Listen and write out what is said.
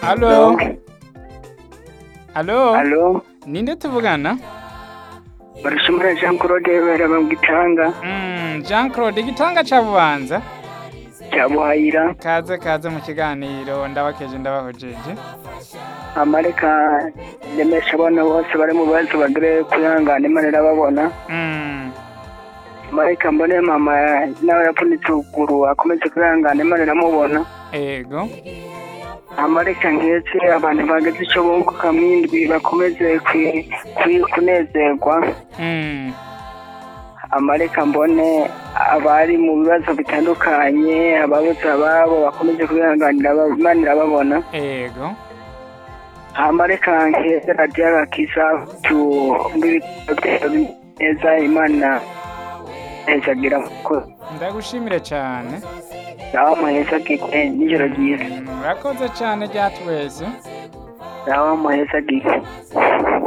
Alo. Alo. Alo, Ninde tuvugana? barashimira Jean Claude baraba mu gitanga Mm, Jean Claude igitanga ca Bubanza. cya Buhayira Kaze kaze mu kiganiro ndabakeje ndabahojeje. amareka ndemesha abana bose bari mu bibazo bagire kwihangana Imana irababona Mm. amareka mbone mama nawe yapfunitse ukuguru akomeze kwihangana Imana iramubona Ego. amareka nketse abantu bageze icyo bunguka mwindwi bakomeze kwi- kwi- kunezerwa Mm. amareka mbone abari mu bibazo bitandukanye ababuze ababo bakomeze kwihanganira aba- Imana irababona Ego. amareka nkeze radiyo agakiza tubibitero neza imana hezagira kuko Ndagushimire cyane. nawe muhezagirwe n'ijoro ryiza Mm, Urakoze cyane ryatweze. nawe muhezagirwe